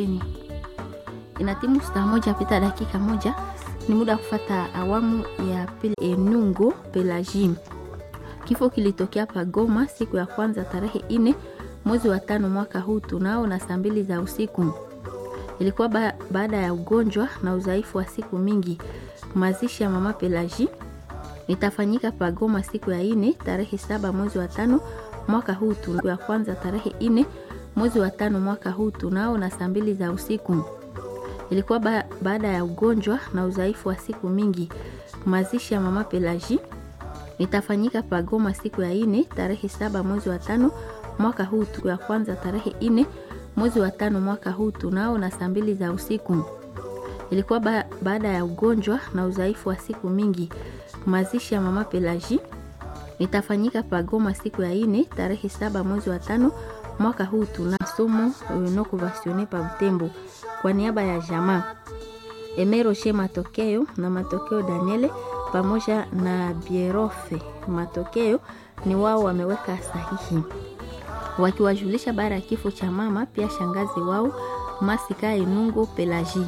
Inatimu saa moja pita dakika moja, ni muda kufata awamu ya pili. Enungo Pelagim, kifo kilitokea Pagoma siku ya kwanza tarehe ine mwezi wa tano mwaka huu tunao na saa mbili za usiku. Ilikuwa ba baada ya ugonjwa na udhaifu wa siku mingi. Mazishi ya mama Pelagi itafanyika Pagoma siku ya ine tarehe saba mwezi wa tano mwaka huu tunao ya kwanza tarehe ine mwezi wa tano mwaka huu tunao na saa mbili za usiku. Ilikuwa ba baada ya ugonjwa na udhaifu wa siku mingi. Mazishi ya mama Pelagi itafanyika Pagoma siku ya ine tarehe saba mwezi wa tano mwaka huu tu ya kwanza tarehe ine mwezi wa tano mwaka huu tunao na saa mbili za usiku. Ilikuwa ba baada ya ugonjwa na udhaifu wa siku mingi. Mazishi ya mama Pelagi itafanyika Pagoma siku ya ine tarehe saba mwezi wa tano mwaka huu tuna somo no kuvasione pa Butembo kwa niaba ya jamaa Emeroshe Matokeo na Matokeo Daniele pamoja na Bierofe Matokeo ni wao wameweka sahihi wakiwajulisha baada ya kifo cha mama, pia shangazi wao Masika Enungo Pelagi.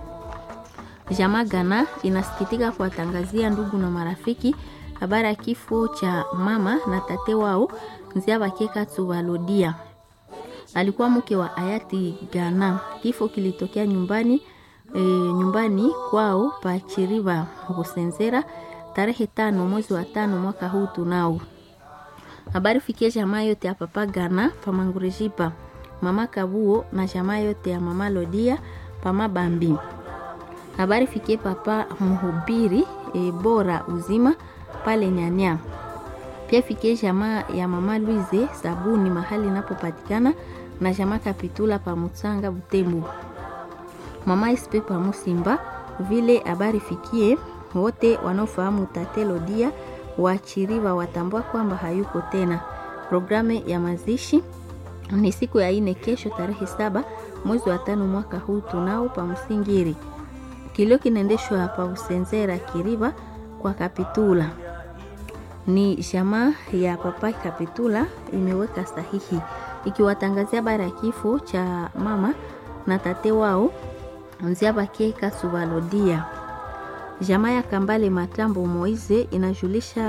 Jamaa Gana inasikitika kuwatangazia ndugu na marafiki habari ya kifo cha mama na tate wao Nzia Bakeka Tsuwalodia, alikuwa mke wa hayati Gana. Kifo kilitokea nyumbani e, nyumbani kwao Pachiriva Busenzera tarehe tano mwezi wa tano mwaka huu tunao habari fikie jamaa yote ya papa Gana pamangurejipa mama Kabuo na jamaa yote ya mama Lodia pama Bambi. Habari fikie papa mhubiri e, bora uzima pale Nyanya. Pia fikie jamaa ya mama Luize sabuni mahali inapopatikana na jamaa Kapitula pa Mutsanga Butembo. Mama Ispe pa Musimba vile habari fikie wote wanaofahamu tate Lodia Wachiriva watambua kwamba hayuko tena. Programu ya mazishi ni siku ya ine kesho tarehe saba mwezi wa tano mwaka huu tunao pa Msingiri. Kilio kinaendeshwa pa Usenzera Kiriva kwa Kapitula. Ni jamaa ya papa Kapitula imeweka sahihi ikiwatangazia bara ya kifo cha mama na tate wao Nziabakeka Subalodia. Jamaa ya Kambale Matambo Moize inajulisha